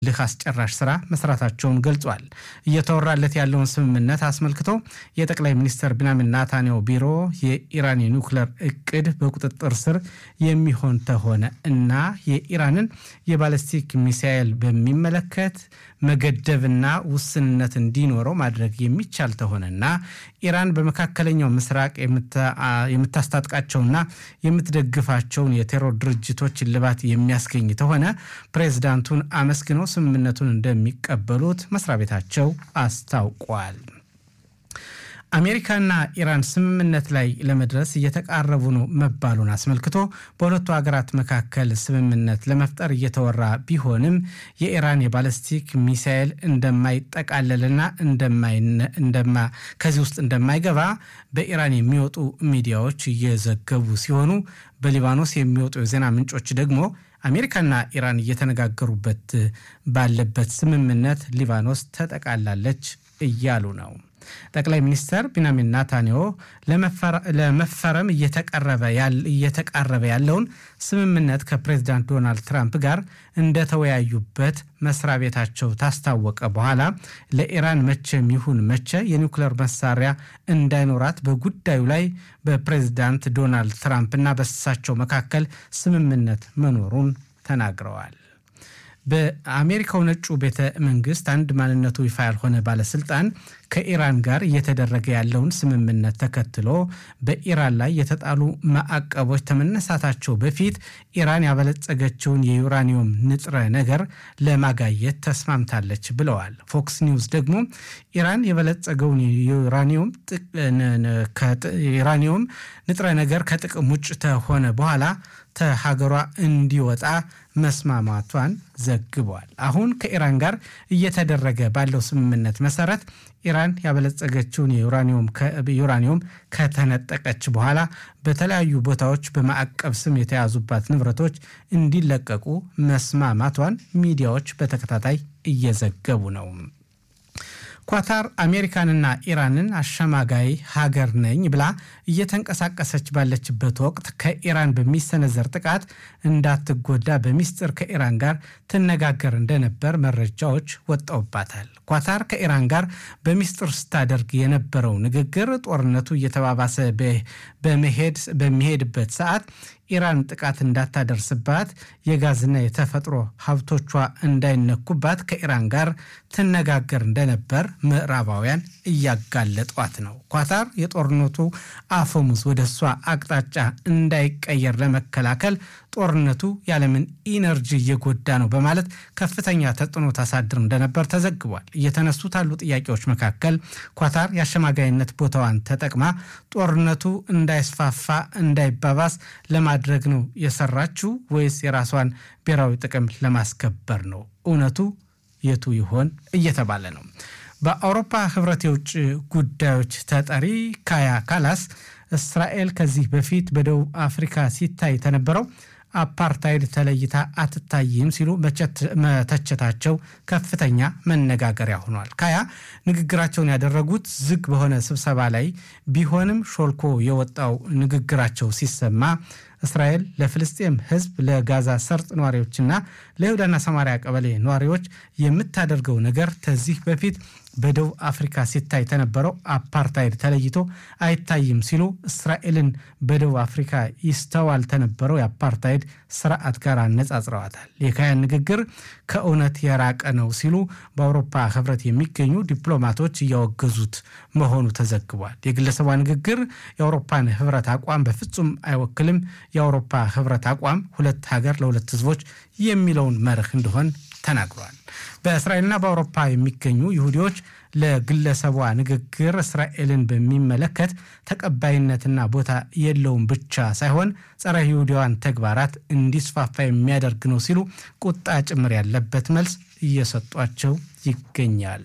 እልህ አስጨራሽ ስራ መስራታቸውን ገልጿል። እየተወራለት ያለውን ስምምነት አስመልክቶ የጠቅላይ ሚኒስትር ቢንያሚን ኔታንያሁ ቢሮ የኢራን የኒውክለር እቅድ በቁጥጥር ስር የሚሆን ተሆነ እና የኢራንን የባለስቲክ ሚሳኤል በሚመለከት መገደብና ውስንነት እንዲኖረው ማድረግ የሚቻል ተሆነና ኢራን በመካከለኛው ምስራቅ የምታስታጥቃቸውና የምትደግፋቸውን የቴሮር ድርጅቶች እልባት የሚያስገኝ ተሆነ ፕሬዝዳንቱን አመስግነው ስምምነቱን እንደሚቀበሉት መስሪያ ቤታቸው አስታውቋል። አሜሪካና ኢራን ስምምነት ላይ ለመድረስ እየተቃረቡ ነው መባሉን አስመልክቶ በሁለቱ ሀገራት መካከል ስምምነት ለመፍጠር እየተወራ ቢሆንም የኢራን የባለስቲክ ሚሳኤል እንደማይጠቃለልና ከዚህ ውስጥ እንደማይገባ በኢራን የሚወጡ ሚዲያዎች እየዘገቡ ሲሆኑ በሊባኖስ የሚወጡ የዜና ምንጮች ደግሞ አሜሪካና ኢራን እየተነጋገሩበት ባለበት ስምምነት ሊባኖስ ተጠቃላለች እያሉ ነው። ጠቅላይ ሚኒስትር ቢንያሚን ናታንያሁ ለመፈረም እየተቃረበ ያለውን ስምምነት ከፕሬዚዳንት ዶናልድ ትራምፕ ጋር እንደተወያዩበት መስሪያ ቤታቸው ታስታወቀ በኋላ ለኢራን መቼም ይሁን መቼ የኒውክሌር መሳሪያ እንዳይኖራት በጉዳዩ ላይ በፕሬዚዳንት ዶናልድ ትራምፕና በእሳቸው መካከል ስምምነት መኖሩን ተናግረዋል። በአሜሪካው ነጩ ቤተ መንግስት አንድ ማንነቱ ይፋ ያልሆነ ባለስልጣን ከኢራን ጋር እየተደረገ ያለውን ስምምነት ተከትሎ በኢራን ላይ የተጣሉ ማዕቀቦች ከመነሳታቸው በፊት ኢራን ያበለጸገችውን የዩራኒየም ንጥረ ነገር ለማጋየት ተስማምታለች ብለዋል። ፎክስ ኒውስ ደግሞ ኢራን የበለጸገውን ዩራኒየም ንጥረ ነገር ከጥቅም ውጭ ከሆነ በኋላ ከሀገሯ እንዲወጣ መስማማቷን ዘግቧል። አሁን ከኢራን ጋር እየተደረገ ባለው ስምምነት መሰረት ኢራን ያበለጸገችውን ዩራኒየም ከተነጠቀች በኋላ በተለያዩ ቦታዎች በማዕቀብ ስም የተያዙባት ንብረቶች እንዲለቀቁ መስማማቷን ሚዲያዎች በተከታታይ እየዘገቡ ነው። ኳታር አሜሪካንና ኢራንን አሸማጋይ ሀገር ነኝ ብላ እየተንቀሳቀሰች ባለችበት ወቅት ከኢራን በሚሰነዘር ጥቃት እንዳትጎዳ በሚስጥር ከኢራን ጋር ትነጋገር እንደነበር መረጃዎች ወጣውባታል። ኳታር ከኢራን ጋር በሚስጥር ስታደርግ የነበረው ንግግር ጦርነቱ እየተባባሰ በሚሄድበት ሰዓት ኢራን ጥቃት እንዳታደርስባት የጋዝና የተፈጥሮ ሀብቶቿ እንዳይነኩባት ከኢራን ጋር ትነጋገር እንደነበር ምዕራባውያን እያጋለጧት ነው። ኳታር የጦርነቱ አፈሙዝ ወደ እሷ አቅጣጫ እንዳይቀየር ለመከላከል ጦርነቱ ያለምን ኢነርጂ እየጎዳ ነው በማለት ከፍተኛ ተጽዕኖ ታሳድር እንደነበር ተዘግቧል። እየተነሱት ያሉ ጥያቄዎች መካከል ኳታር የአሸማጋይነት ቦታዋን ተጠቅማ ጦርነቱ እንዳይስፋፋ እንዳይባባስ ለማድረግ ነው የሰራችው ወይስ የራሷን ብሔራዊ ጥቅም ለማስከበር ነው? እውነቱ የቱ ይሆን እየተባለ ነው። በአውሮፓ ህብረት የውጭ ጉዳዮች ተጠሪ ካያ ካላስ እስራኤል ከዚህ በፊት በደቡብ አፍሪካ ሲታይ ተነበረው አፓርታይድ ተለይታ አትታይም ሲሉ መተቸታቸው ከፍተኛ መነጋገሪያ ሆኗል። ካያ ንግግራቸውን ያደረጉት ዝግ በሆነ ስብሰባ ላይ ቢሆንም ሾልኮ የወጣው ንግግራቸው ሲሰማ እስራኤል ለፍልስጤም ህዝብ፣ ለጋዛ ሰርጥ ነዋሪዎችና ለይሁዳና ሰማሪያ ቀበሌ ነዋሪዎች የምታደርገው ነገር ከዚህ በፊት በደቡብ አፍሪካ ሲታይ ተነበረው አፓርታይድ ተለይቶ አይታይም ሲሉ እስራኤልን በደቡብ አፍሪካ ይስተዋል ተነበረው የአፓርታይድ ስርዓት ጋር አነጻጽረዋታል። የካያን ንግግር ከእውነት የራቀ ነው ሲሉ በአውሮፓ ህብረት የሚገኙ ዲፕሎማቶች እያወገዙት መሆኑ ተዘግቧል። የግለሰቧ ንግግር የአውሮፓን ህብረት አቋም በፍጹም አይወክልም። የአውሮፓ ህብረት አቋም ሁለት ሀገር ለሁለት ህዝቦች የሚለውን መርህ እንደሆን ተናግሯል። በእስራኤልና በአውሮፓ የሚገኙ ይሁዲዎች ለግለሰቧ ንግግር እስራኤልን በሚመለከት ተቀባይነትና ቦታ የለውም ብቻ ሳይሆን ጸረ ይሁዲዋን ተግባራት እንዲስፋፋ የሚያደርግ ነው ሲሉ ቁጣ ጭምር ያለበት መልስ እየሰጧቸው ይገኛሉ።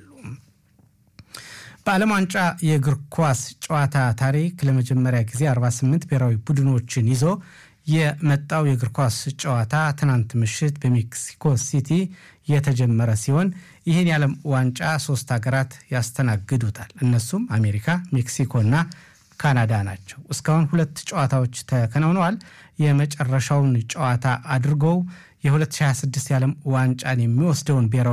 በዓለም ዋንጫ የእግር ኳስ ጨዋታ ታሪክ ለመጀመሪያ ጊዜ 48 ብሔራዊ ቡድኖችን ይዞ የመጣው የእግር ኳስ ጨዋታ ትናንት ምሽት በሜክሲኮ ሲቲ የተጀመረ ሲሆን ይህን የዓለም ዋንጫ ሶስት ሀገራት ያስተናግዱታል። እነሱም አሜሪካ፣ ሜክሲኮና ካናዳ ናቸው። እስካሁን ሁለት ጨዋታዎች ተከናውነዋል። የመጨረሻውን ጨዋታ አድርገው የ2026 የዓለም ዋንጫን የሚወስደውን ብሔራዊ